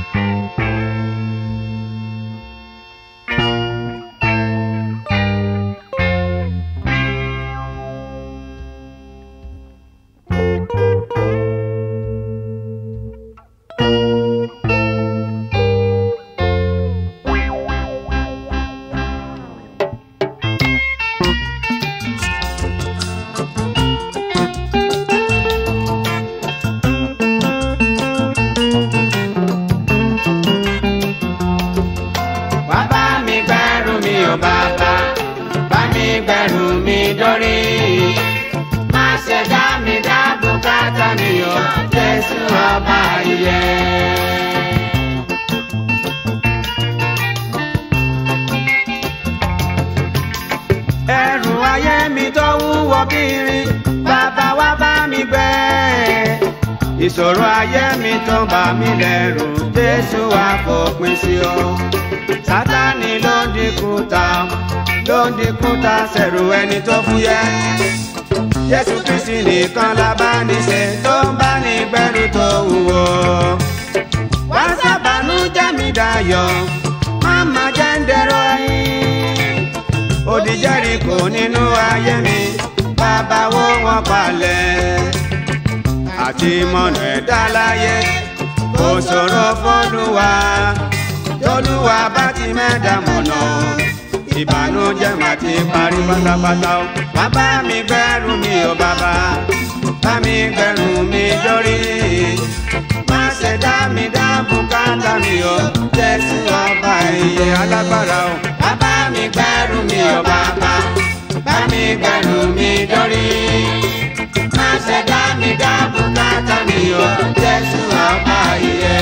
wá bá mi gbẹ́rù mi ò bàbá bá mi gbẹ́rù mi dórí. má ṣe dá mi dá bùkátà mi ò jésù ọba ìyè. ẹrù ayé mi tó wúwo kiri bàbá wá bá mi gbé ìṣòro ayé mi tó bà mí lẹ́rù jésù wá fòpin sí o sátani ló ń dínkù ta ló ń dínkù ta sẹ̀rù ẹni tó fúyẹ́ jésù kristi nìkan la bá ní ṣe tó ń bá ní gbẹ́rù tó wúwo wá sábàánú jẹ́ mi dayọ̀ má má jẹ́ ń dẹ̀rọ ẹ̀yìn odi Jẹ́ríkò nínú ayé mi bàbá wó wọn palẹ̀ àti mọ̀nà ẹ̀dá láyé kò ṣòro fọ́lùwà tolúwa bá ti mẹ́ta mọ̀nà ìbànújẹ́ mà ti parí pátápátá o bàbá mi gbẹ́rù mi ò bàbá bá mi gbẹ́rù mi dórí má ṣe dá mi dá bùkátà mi o jésù ọba ìyè alágbára o bàbá mi gbẹ́rù mi ò bàbá bá mi gbẹ́rù mi dórí má ṣe dá mi dá bùkátà mi o jésù ọba ìyè.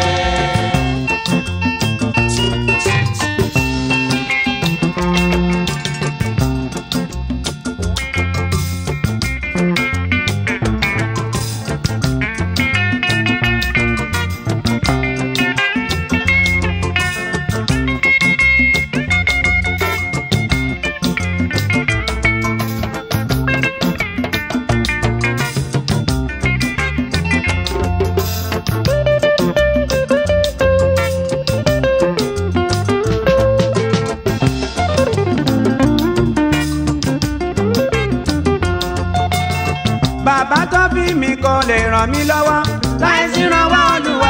bàbá tó bí mi kò lè ràn mí lọ́wọ́ láì sí ìrànwọ́ Olúwa.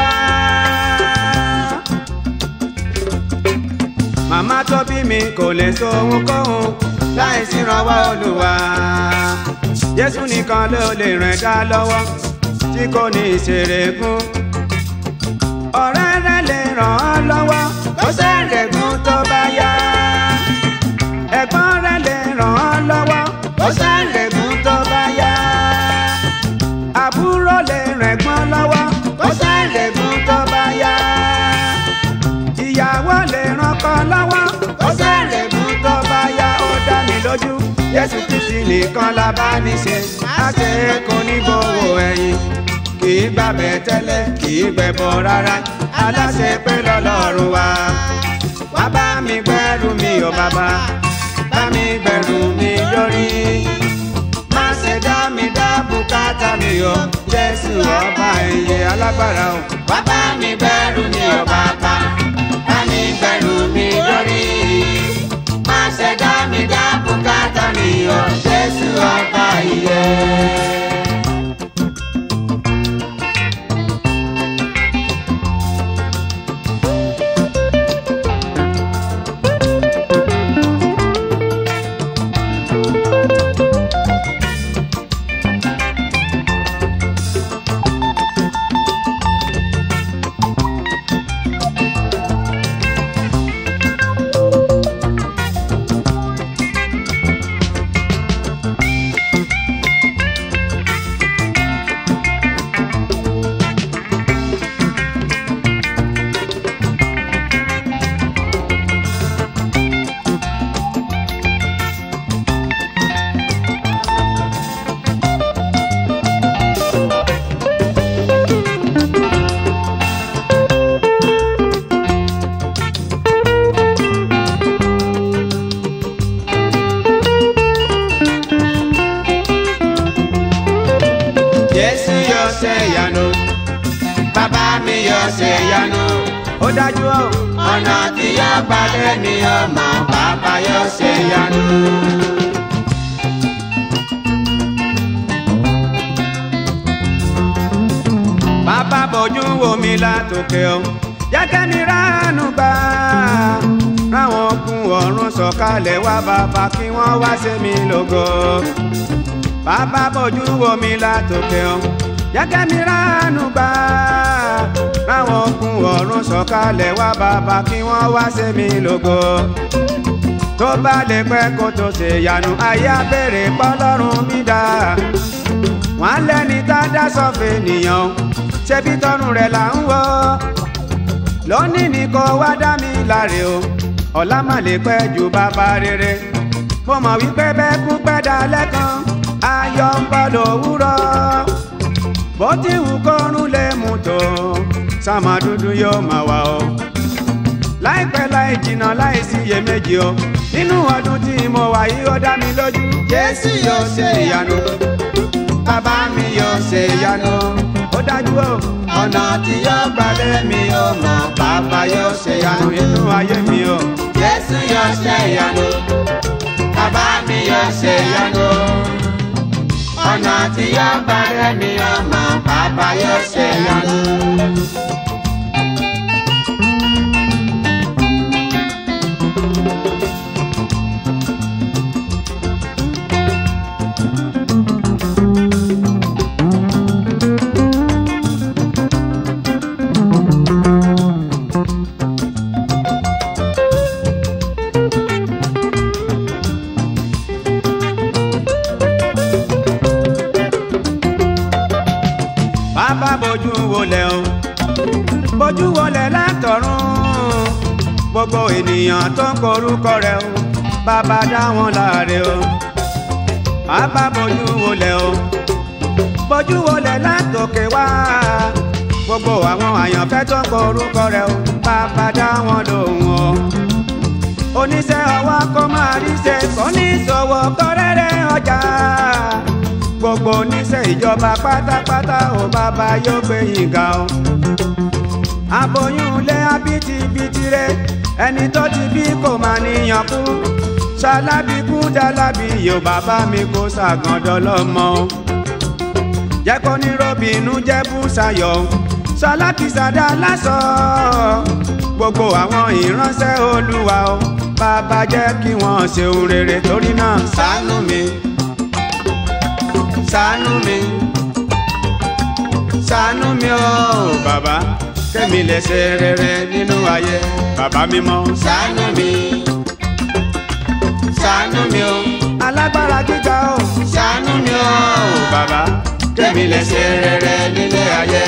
màmá tó bí mi kò lè so ohunkóhun láì sí ìrànwọ́ Olúwa. Jésù nìkan ló lè ràn dá lọ́wọ́ tí kò ní ìṣèrègùn. ọ̀rẹ́ rẹ̀ lè ràn án lọ́wọ́ kó ṣèrègùn tó bá yá. ẹ̀gbọ́n rẹ̀ lè ràn án lọ́wọ́ kó ṣèrègùn tó bá yá àbúrò lè rẹ̀gbọ́n lọ́wọ́ kó ṣèrègùn tó bá yá. ìyàwó lè rànkọ lọ́wọ́ kó ṣèrègùn tó bá yá. ó dá mi lójú Jésù Kristi nìkan la bá ní ṣe. akẹ́kọ̀ọ́ ní gbowó ẹ̀yìn kì í gbàbẹ̀ tẹ́lẹ̀ kì í gbẹ̀bọ̀ rárá. aláṣẹ pé lọ́lọ́run wa. wá bá mi gbẹ́rù mi ò bàbá bá mi gbẹ́rù mi lórí má ṣe dá mi dá bùkátà mi o jésù ọba ìyè alágbára o. wá bá mi gbẹ́rù mi o bàbá bá mi gbẹ́rù mi lórí. má ṣe dá mi dá bùkátà mi o jésù ọba ìyè. ṣe yanu. ó dájú o. ọ̀nà tí yóò balẹ̀ ni ọmọ bàbá yóò ṣe yanu. bàbá bójú wo mi látòkè o jẹ́kẹ́ mi ránú gbà ráwọn okun ọ̀run sọ̀kalẹ̀ wá bàbá kí wọ́n wá ṣe mí lógo bàbá bójú wo mi látòkè o jẹ́kẹ́ mi ránú gbà ráwọn okun ọ̀run sọ̀kalẹ̀ wá bàbá kí wọ́n wá ṣe mí lógo tó bá lè pẹ́ kó tó ṣe yanu ayé abẹ́rẹ́ pọ́lọ́run mi dá wọn lẹ́ni tá a dá sọ́fẹ̀ nìyàn ṣebí tọrùn rẹ̀ là ń wọ́ lónìí ni kò wá dá mi láre o ọ̀la má lè pẹ́ ju bàbá rere mo mọ̀ wípé bẹ́ẹ̀ kú pẹ́ dalẹ́ kan ayọ̀ ń bọ̀ lówùrọ̀ bó ti wù kọ́run lè mú tó sàmà dúdú yóò máa wà o láìpẹ́ láì jìnnà láì sí iyèméjì o nínú ọdún tí mo wà yìí ó dá mi lójú Jésù yóò ṣe ìyanu bàbá mi yóò ṣe ìyanu ó dájú o ọ̀nà tí yóò gbalẹ̀ mi ò mọ̀ bàbá yóò ṣe ìyanu nínú ayé mi o Jésù yóò ṣe ìyanu bàbá mi yóò ṣe ìyanu ọ̀nà tí yóò gbalẹ̀ mi ò mọ̀ bàbá yóò ṣe ìyanu. bàbá bójú wọlé o bójú wọlé látọ̀run gbogbo ènìyàn tó ń korúkọ rẹ o bàbá dá wọn láre o bàbá bójú wọlé o bójú wọlé látòkè wá gbogbo àwọn àyànfẹ́ tó ń korúkọ rẹ o bàbá dá wọn lóhùn o oníṣẹ́ ọwọ́ kó máa rí ṣe kò ní ìṣòwò kọ́rẹ́rẹ́ ọjà gbogbo oníṣẹ́ ìjọba pátápátá ò bàbá yóò gbé yín ga o. aboyún ilé abitibiti rẹ ẹni tó ti bí kò máa níyàn kú ṣalábí kú jálábí yóò bàbá mi kó ṣàgàndọ́ lọ́mọ o. jẹ́ kó ní robinu jẹ́ bùsàyọ̀ ṣalákìsàdá lásọ gbogbo àwọn ìránṣẹ́ olúwa o bàbá jẹ́ kí wọ́n ṣe ohun rere torí náà ṣàánú mi ṣàánú mi ṣàánú mi o bàbá kẹ́mi lè ṣe rere nínú ayé bàbá mímọ́ ṣàánú mi ṣàánú mi o alágbára gíga o ṣàánú mi o bàbá kẹ́mi lè ṣe rere nílé ayé.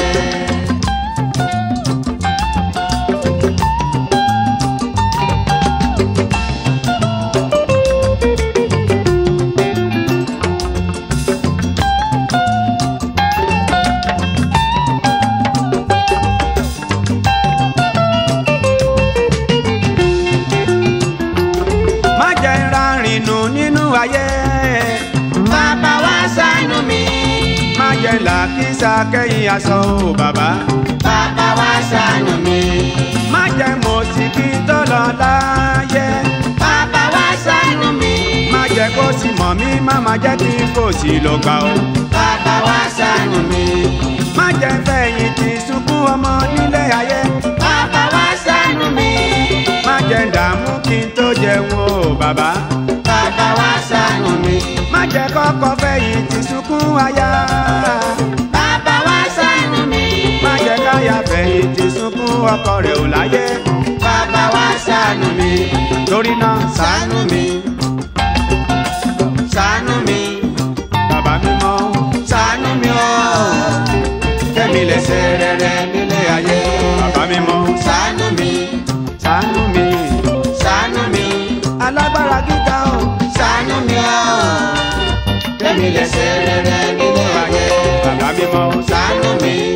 má jẹ́ rárìnù nínú ayé. bàbá wa ṣàánú mi. má jẹ́ làkísà kẹ́yìn aṣọ o bàbá. bàbá wa ṣàánú mi. má jẹ́ mọ̀síkì tó lọ láyé. bàbá wa ṣàánú mi. má jẹ́ kó sì mọ̀ mí má má jẹ́ kí n kò sí lọ gbà o. bàbá wa ṣàánú mi. má jẹ́ fẹ̀yìntì sunkún ọmọ nílé ayé. bàbá wa ṣàánú mi. má jẹ́ dààmú kí n tó jẹun o bàbá. bàbá wa ṣàánú mi. má jẹ́ kọ́kọ́ fẹ̀yìntì sunkún aya. bàbá wa ṣàánú mi. má jẹ́ káyà fẹ̀yìntì sunkún ọkọ rẹ̀ ò láyé. bàbá wa ṣàánú mi. torí náà ṣàánú mi. ṣàánú mi. bàbá mímọ́ ṣàánú mi o. kẹ́mi lè ṣe rere nílé ayé. bàbá mímọ́ ṣàánú mi. ṣàánú mi. ṣàánú mi. alágbára gíga o. ṣàánú mi o. kẹ́mi lè ṣe rere nílé ayé. bàbá mímọ́ ṣàánú mi.